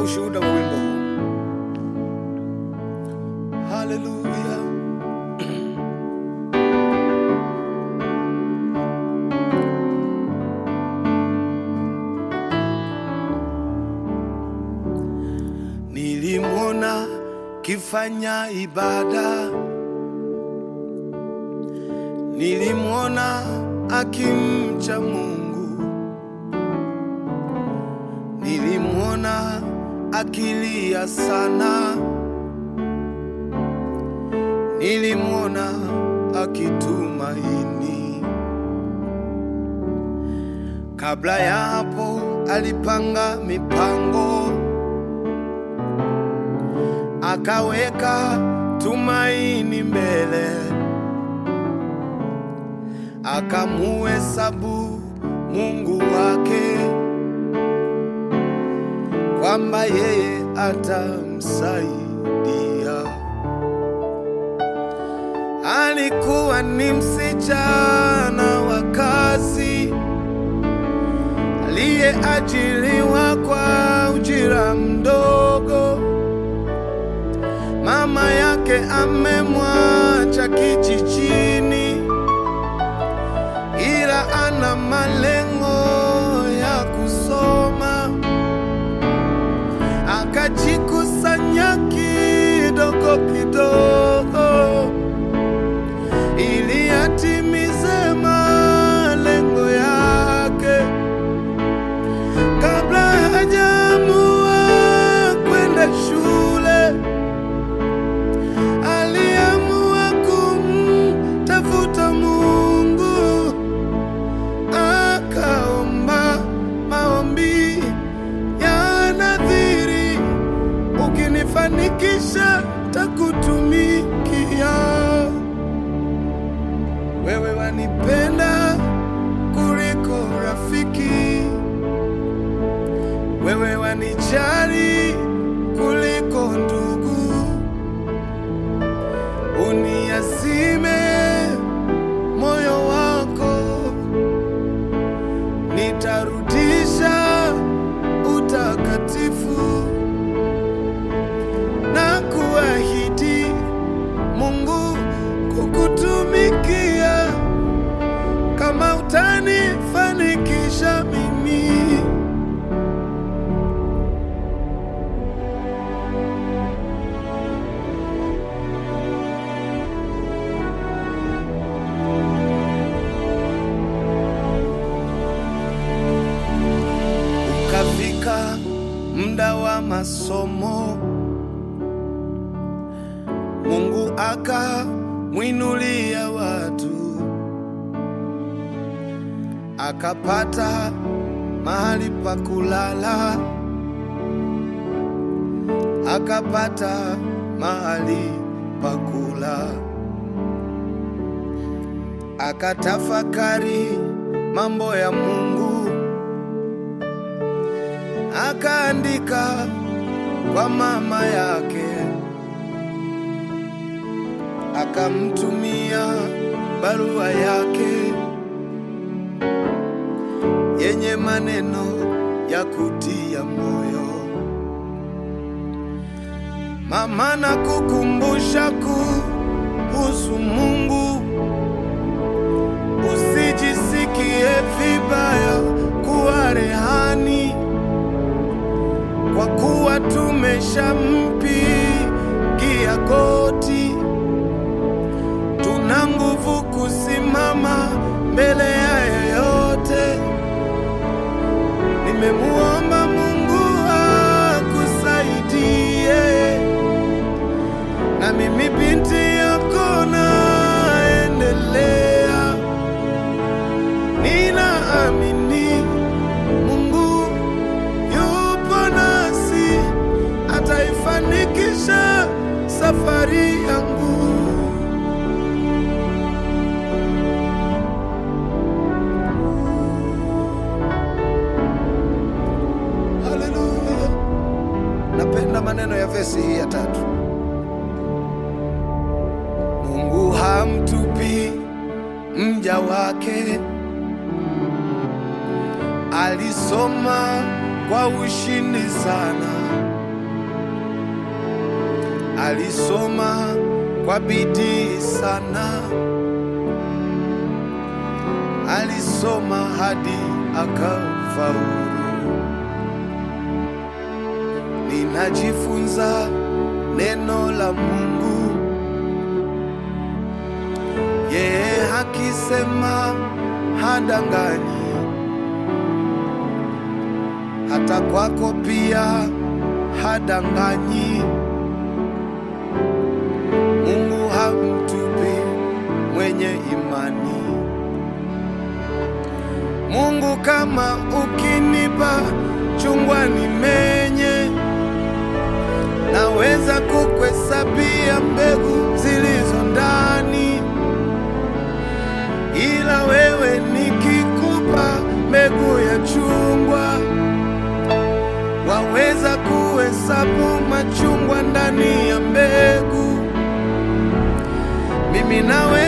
ushuhuda wa wimbo huu. Haleluya. Nilimwona kifanya ibada, nilimwona akimcha Mungu, nilimwona akilia sana, nilimwona akitumaini. Kabla ya hapo alipanga mipango akaweka tumaini mbele, akamuhesabu Mungu wake kwamba yeye atamsaidia. Alikuwa ni msichana wa kazi aliyeajiriwa kwa ujira mdogo mama yake amemwacha kijijini, ila ana malengo ya kusoma. Akajikusanya kidogo kidogo, ili atimize malengo yake kabla hajaamua kwenda shule aliamua kumtafuta Mungu, akaomba maombi ya nadhiri, ukinifanikisha takutumikia. Wewe wanipenda kuliko rafiki, wewe wanijali kuliko ndugu uniazime moyo wako, nitarudisha utakatifu na kuahidi Mungu kukutumikia kama utanifanikisha mimi. Ukafika muda wa masomo, Mungu akamwinulia watu, akapata mahali pa kulala, akapata mahali pa kula, akatafakari mambo ya Mungu akaandika kwa mama yake, akamtumia barua yake yenye maneno ya kutia moyo. Mama, na kukumbusha kuhusu Mungu, usijisikie vibaya kuwa rehani kwa kuwa tumeshampigia goti, tuna nguvu kusimama mbele ya yeyote. Nimemuomba Mungu akusaidie, na mimi binti yako naendelea, ninaamini Mungu yupo nasi, ataifanikisha safari yangu. Haleluya! Napenda maneno ya vesi hii ya tatu. Mungu hamtupi mja wake alisoma kwa ushindi sana, alisoma kwa bidii sana, alisoma hadi akafaulu. Ninajifunza neno la Mungu, yeye hakisema hadanganyi, hata kwako pia hadanganyi. Mungu hamtupi mwenye imani. Mungu, kama ukinipa chungwa nimenye, naweza kukuhesabia mbegu zilizo ndani, ila wewe nikikupa mbegu ya chungwa, waweza kuhesabu machungwa ndani ya mbegu. Mimi nawe